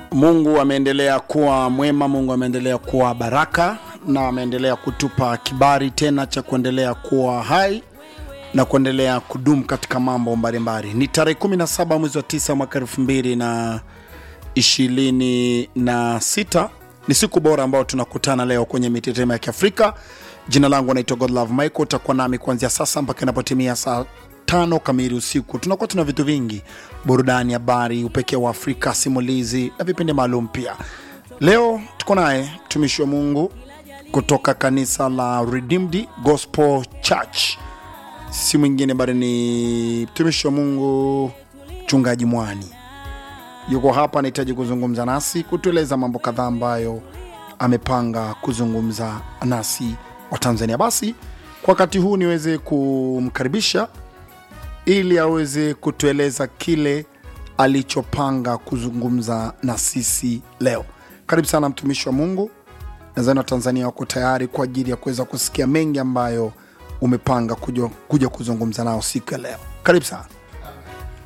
Mungu ameendelea kuwa mwema, Mungu ameendelea kuwa baraka na ameendelea kutupa kibali tena cha kuendelea kuwa hai na kuendelea kudumu katika mambo mbalimbali. Ni tarehe 17 mwezi wa 9 mwaka 2026 ni siku bora ambayo tunakutana leo kwenye mitetemo ya Kiafrika. Jina langu naitwa Godlove Michael, utakuwa nami kuanzia sasa mpaka inapotimia saa tano kamili usiku. Tunakuwa tuna vitu vingi, burudani, habari, upekee wa Afrika, simulizi na vipindi maalum pia. Leo tuko naye mtumishi wa Mungu kutoka kanisa la Redeemed Gospel Church, si mwingine bali ni mtumishi wa Mungu mchungaji Mwani. Yuko hapa, anahitaji kuzungumza nasi, kutueleza mambo kadhaa ambayo amepanga kuzungumza nasi wa Tanzania. Basi kwa wakati huu niweze kumkaribisha ili aweze kutueleza kile alichopanga kuzungumza na sisi leo. Karibu sana mtumishi wa Mungu. Nadhani Watanzania wako tayari kwa ajili ya kuweza kusikia mengi ambayo umepanga kuja, kuja kuzungumza nao siku ya leo. Karibu sana.